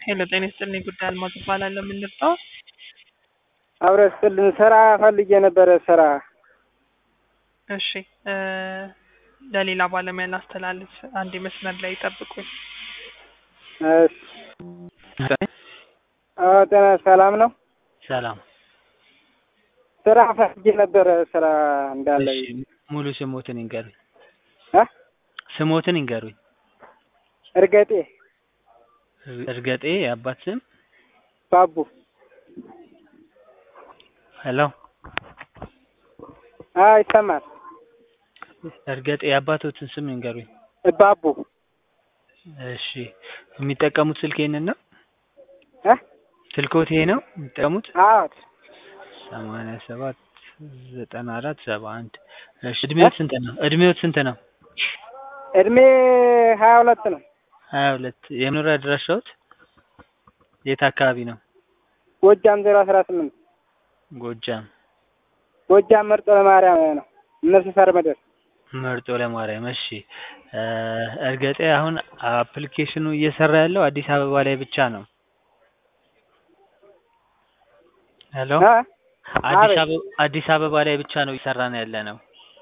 ሄሎ ጤና ይስጥልኝ ጉዳይ አልማዝ እባላለሁ። የምንርዳው አብረ ስጥልን ስራ ፈልጌ ነበረ ስራ እሺ እ ለሌላ ባለሙያ ላስተላልፍ። አንድ መስመር ላይ ጠብቁኝ። እሺ አዎ ጤና ሰላም ነው ሰላም። ስራ ፈልጌ ነበረ ስራ እንዳለ እሺ ሙሉ ስሞትን ይንገሩኝ። እ ስሞትን ይንገሩኝ። እርገጤ እርገጤ የአባት ስም? ባቡ ሄሎ አዎ ይሰማል እርገጤ የአባቶትን ስም ይንገሩኝ። ባቡ እሺ የሚጠቀሙት ስልክ ይሄንን ነው? እ ስልኮት ይሄ ነው የሚጠቀሙት? አዎ ሰማንያ ሰባት ዘጠና አራት ሰባ አንድ እሺ እድሜዎት ስንት ነው? እድሜዎት ስንት ነው? እድሜ ሀያ ሁለት ነው ሀያ ሁለት የመኖሪያ አድራሻዎት የት አካባቢ ነው? ጎጃም ዜሮ አስራ ስምንት ጎጃም ጎጃም መርጦ ለማርያም ነው እነሱ ሰር ምድር መርጦ ለማርያም እሺ እ እርገጤ አሁን አፕሊኬሽኑ እየሰራ ያለው አዲስ አበባ ላይ ብቻ ነው። ሄሎ እ አዲስ አቤት። አበባ አዲስ አበባ ላይ ብቻ ነው እየሰራን ያለ ነው።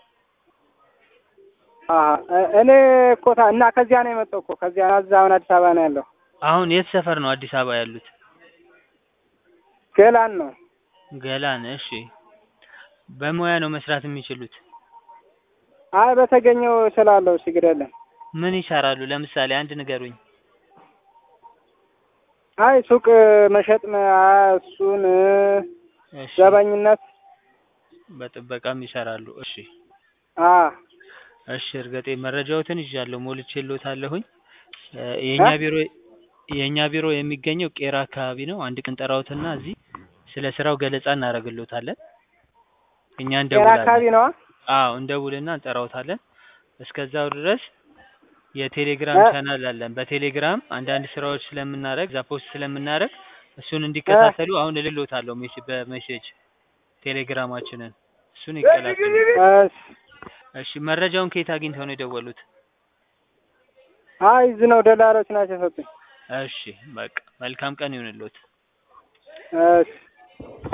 አ እኔ እኮ ታ- እና ከዚያ ነው የመጣው እኮ ከዚያ እዛ አሁን አዲስ አበባ ነው ያለው አሁን የት ሰፈር ነው አዲስ አበባ ያሉት? ገላን ነው ገላን እሺ በሙያ ነው መስራት የሚችሉት? አይ በተገኘው ስላለው ችግር የለም ምን ይሰራሉ? ለምሳሌ አንድ ንገሩኝ። አይ ሱቅ መሸጥ ነው አ- እሱን እ እሺ ዘበኝነት በጥበቃም ይሰራሉ። እሺ አ እሺ እርገጤ መረጃዎትን ይዣለሁ ሞልቼልዎታለሁኝ። እ የእኛ እ? ቢሮ የእኛ ቢሮ የሚገኘው ቄራ አካባቢ ነው። አንድ ቀን ጠራዎትና እዚህ ስለ ስራው ገለጻ እናደርግልዎታለን። እኛ ጤና እንደውላለን። አካባቢ ነዋ አዎ እንደውልና እንጠራዎታለን። እስከዛው ድረስ የቴሌግራም እ? ቻናል አለን። በቴሌግራም አንዳንድ ስራዎች ስለምናደርግ እዛ ፖስት ስለምናደርግ እሱን እንዲከታተሉ አሁን እልልዎታለሁ ሜሴ በሜሴጅ ቴሌግራማችንን እሱን ይቀላቀሉ። እሺ እሺ መረጃውን ከየት አግኝተው ነው የደወሉት? አይ እዚህ ነው ደላሎች ናቸው የሰጡኝ እሺ በቃ መልካም ቀን ይሁንልዎት። እሺ